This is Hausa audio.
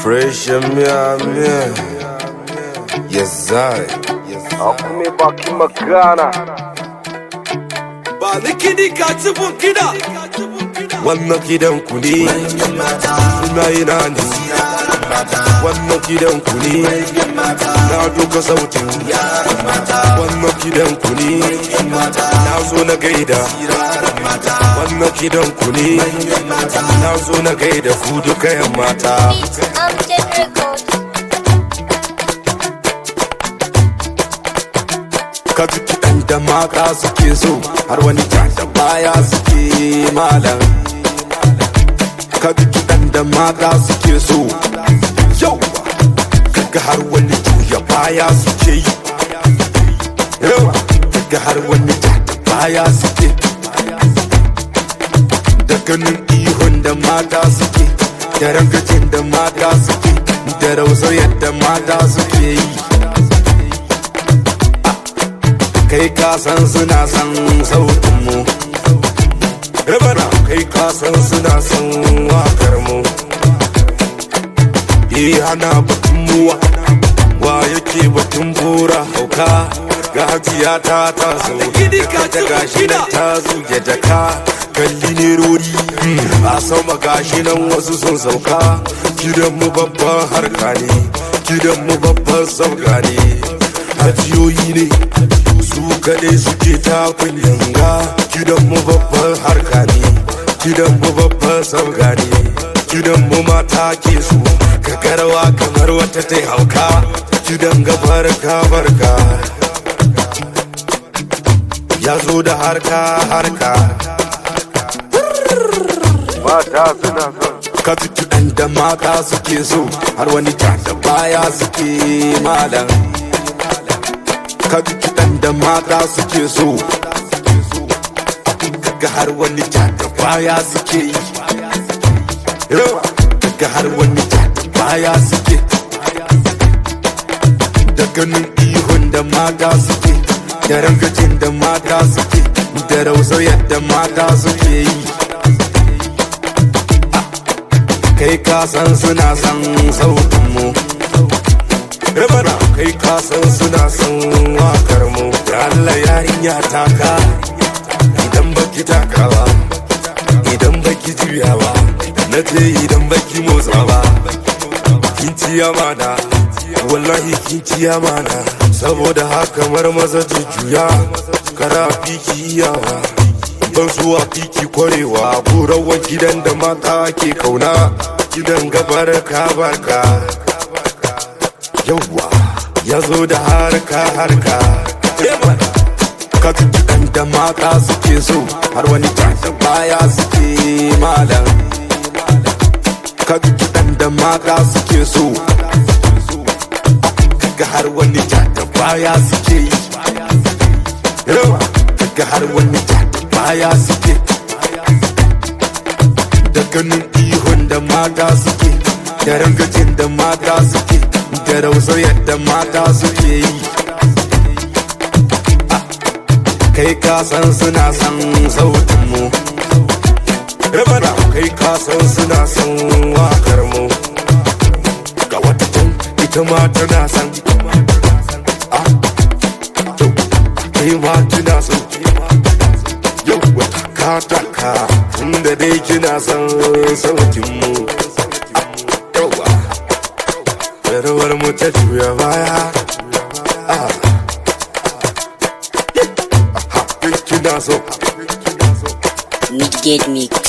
Fresh miya miya Yes I Akume bakin magana Ba ni kiɗi ka ci bun kiɗa. Wannan gidan ku ne Ina yana ne Wannan gidan ku ne Na doka sautin Wannan gidan ku ne Na zo na gaida Wannan gidan ku ne Na zo na gaida ku duka yan mata Beat Amgen Records. ka ji kiɗan da mata suke so har wani ja da baya suke malam ka ji kiɗan da mata suke so yau kaga har wani juya baya suke yi yawa kaga har wani ja da baya suke da ganin ihun da mata suke da rangajin da mata suke da rausayar da mata suke yi kai ka san suna san sautin mu Rabana kai ka san suna san wakar mu Eh hana batun muwa wa yake batun bura hauka ga hajiya ta ta so Gidi ka ta ci gashi nan gida. ta zuge jaka kalli ne rori a sama gashi nan wasu sun sauka gidan mu babban harka ne gidan mu babban sauka ne hajiyoyi ne su kaɗai suke takun yanga gidan mu babban harka ne gidan mu babban sauka ne gidan mu mata ke su ka karawa kamar wata ta hauka gidan ga barka barka ya zo da harka harka Mata suna son ka ji kiɗan da mata suke so har wani ja da baya suke malam ka ji kiɗan da mata suke so kaga har wani ja da baya suke yi yawa kaga har wani ja da baya suke da ganin ihun da mata suke da rangajin da mata suke da rausayar da mata suke yi kai ka san suna san sautin mu Rabana kai ka san suna san wakar mu da Allah yarinya taka idan baki takawa idan baki juyawa na ce idan baki motsa ba kin ci amana wallahi kin ci amana saboda haka mar maza jujjuya kara fiki iyawa ban so a fiki kwarewa burawan gidan da mata ke kauna gidan gabar ka barka yawwa ya zo da harka harka ka ji kiɗan da mata suke so har wani ja da baya suke malam ka ji kiɗan da mata suke so kaga har wani ja da baya suke yi yawa kaga har wani ja da baya suke da ganin ihun da mata suke da rangajin da mata suke da rausayar da mata suke yi Ah, kai ka san suna san sautin mu Rabana kai ka san suna san wakar mu ga wata can ita ma tana san Ah, to, kai ma kina so yau wata kataka inda dai kina san sautin mu yawa yarwar mu ta juya baya Ah. Ha, kina so Midgate Mix.